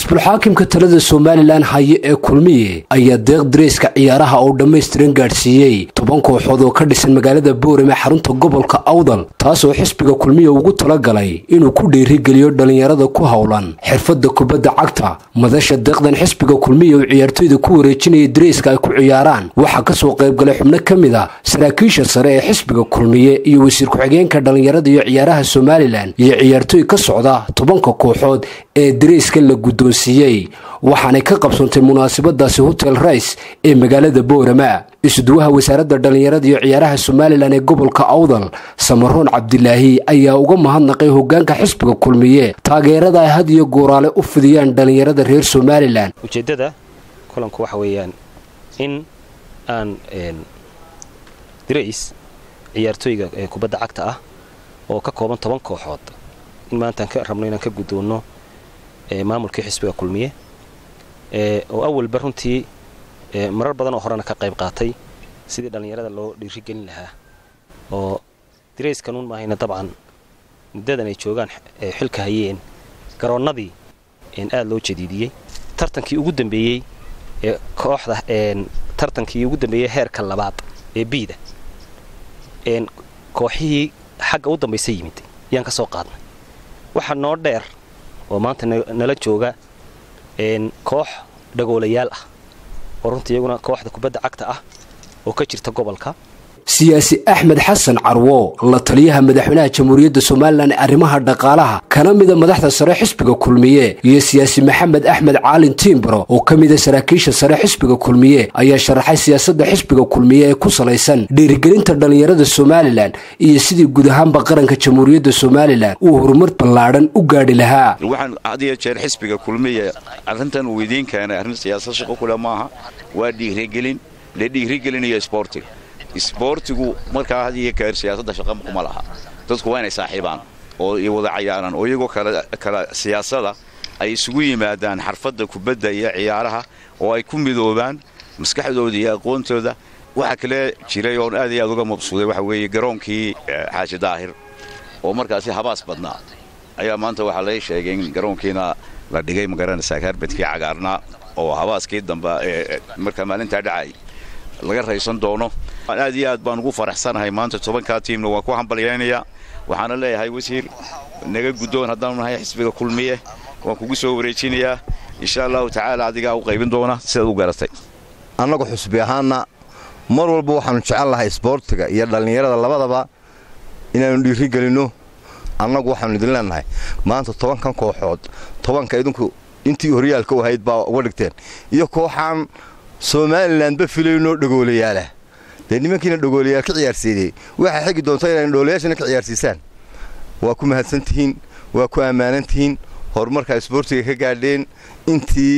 xisbulxaakimka talada somalilan haye ee kulmiye ayaa deeq dareyska ciyaaraha oo dhammaystiran gaadhsiiyey toban kooxood oo ka dhisan magaalada boorame xarunta gobolka awdal taasoo xisbiga kulmiye ugu talagalay inuu ku dhiirigeliyo dhallinyarada ku howlan xirfadda kubadda cagta madasha deeqdan xisbiga kulmiye oo ciyaartoyda ku wareejinaya dareyska ay ku ciyaaraan waxaa kasoo qaybgalay xubno ka mid a saraakiisha sare ee xisbiga kulmiye iyo wasiir ku-xigeenka dhallinyarada iyo ciyaaraha somalilan iyo ciyaartooy ka socda tobanka kooxood ee dareyska la guddoonsiiyey waxaanay ka qabsoontay munaasabadaasi hotel rice ee magaalada boorama isuduwaha wasaaradda dhallinyarada iyo ciyaaraha somalilan ee gobolka awdal samaroon cabdilaahi ayaa uga mahadnaqay hogaanka xisbiga kulmiye taageerada ay had iyo gooraale u fidiyaan dhallinyarada reer somalilan ujeeddada kulanku waxa weeyaan in aan dirays ciyaartooyga ee kubadda cagta ah oo ka kooban toban kooxood in maantaan ka rabno inaan ka guddoonno maamulkii xisbiga kulmiye oo awalba runtii marar badan oo horena ka qayb qaatay sidii dhallinyarada loo dhiirigelin lahaa oo dirayskanuun maahayna dabcan muddadan ay joogaan xilka hayeen garoonnadii aad loo jadiidiyey tartankii ugu dambeeyey ee kooxda tartankii ugu dambeeyey heerka labaad ee biida kooxihii xagga u dambaysa yimid yaan ka soo qaadnay waxaa noo dheer oo maanta nala jooga koox dhagoolayaal ah oo runtii iyaguna kooxda kubadda cagta ah oo ka jirta gobolka siyaasi axmed xasan carwo la taliyaha madaxweynaha jamhuuriyadda somalilan ee arrimaha dhaqaalaha kana mida madaxda sare xisbiga kulmiye iyo siyaasi maxamed axmed caalin tiimbaro oo ka mida saraakiisha sare xisbiga kulmiye ayaa sharaxay siyaasadda xisbiga kulmiye ee ku salaysan dhiirigelinta dhallinyarada somalilan iyo sidii guud ahaanba qaranka jamhuuriyadda somalilan uu horumar ballaadhan u gaadhi lahaa waxaan had iyo jeer xisbiga kulmiye arrintan uu idiin keenay arrin siyaasad shaqo kule maaha waa dhiirigelin la dhiirigelinayo sboortiga isboortigu markaa had iyo keer siyaasadda shaqa kuma laha dadku waa inay saaxiibaan oo iyo wada cayaaraan oo iyagoo kala siyaasada ay isugu yimaadaan xarfadda kubadda iyo ciyaaraha oo ay ku midoobaan maskaxdooda iyo aqoontooda waxaa kale jiray oon aad iyo aad uga mabsuuday waxa weeye garoonkii xaaji daahir oo markaasi habaas badnaa ayaa maanta waxaa lay sheegay in garoonkiina la dhigay magaranaysaa kaarbadkii cagaarnaa oo habaaskii dambe markaa maalintaa dhacay laga raysan doono aad iyo aad baan ugu faraxsanahay maanta tobankaa tiimna waan ku hambalyaynayaa waxaana leeyahay wasiir naga guddoon haddaanu nahay xisbiga kulmiye waan kugu soo wareejinayaa insha allahu tacaala adigaa u qaybin doona sidaad u garatay annagu xusbi ahaanna mar walba waxaannu jecel lahay isboortiga iyo dhallinyarada labadaba inaannu dhiirigelinno annagu waxaannu idin leennahay maanta tobankan kooxood tobanka idinku intii horyaalka u ahayd baa uga dhigteen iyo kooxaan somalilanba filaynoo dhagoolayaala dee nimankiina dhagoolayaal ka ciyaarsiinayey waxaa xigi doonta inayna dhoolayaashana ka ciyaarsiisaan waa ku mahadsan tihiin waa ku ammaanan tihiin horumarkaa isboortiga ka gaadheen intii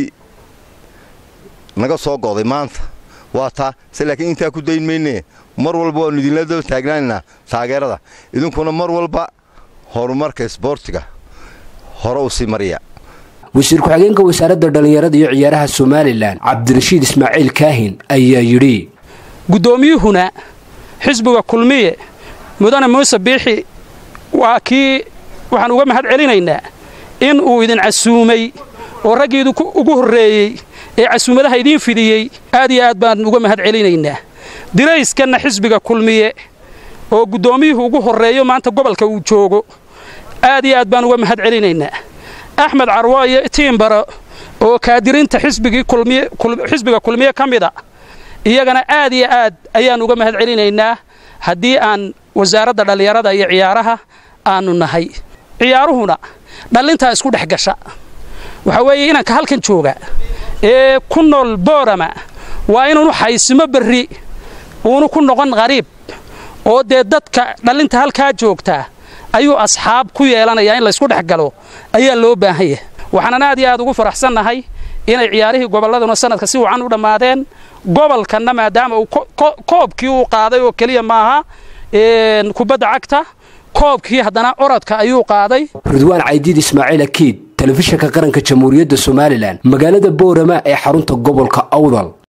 naga soo go'day maanta waa taa se laakiin intaa ku dayn maynee mar walba waannu idinla daba taagnaanaynaa taageerada idinkuna mar walba horumarka isboortiga hore u sii mariya wasiir ku-xigeenka wasaaradda dhallinyarada iyo ciyaaraha somalilan cabdirashiid ismaaciil kaahin ayaa yidhi guddoomiyuhuna xisbiga kulmiye mudane muuse biixi waa kii waxaan uga mahad celinaynaa in uu idin casuumay oo raggiidu ugu horreeyey ee casuumadaha idiin fidiyey aad iyo aad baan uga mahad celinaynaa dirayskanna xisbiga kulmiye oo guddoomiyuhu ugu horreeyo maanta gobolka uu joogo aad iyo aad baan uga mahad celinaynaa axmed carwo iyo tiimbaro oo kaadirinta xisbiga kulmiye ka mida iyagana aad iyo aad ayaan uga mahad celinaynaa haddii aan wasaaradda dhallinyarada iyo ciyaaraha aannu nahay ciyaaruhuna dhallintaa isku dhex gasha waxaa weeye inanka halkan jooga ee ku nool boorama waa inuunu xaysimo berri uunu ku noqon qariib oo dee dadka dhallinta halkaa joogtaa ayuu asxaab ku yeelanayaa in laysku dhex galo ayaa loo baahan yahay waxaanan aad iyo aad ugu faraxsannahay inay ciyaarihii gobolladuna sanadka si wacan u dhammaadeen gobolkanna maadaama uu koobkii uu qaaday oo keliya maaha kubadda cagta koobkii haddana orodka ayuu qaaday ridwaan caydiid ismaaciil akiid telefishinka qaranka jamhuuriyadda somalilan magaalada boorama ee xarunta gobolka awdal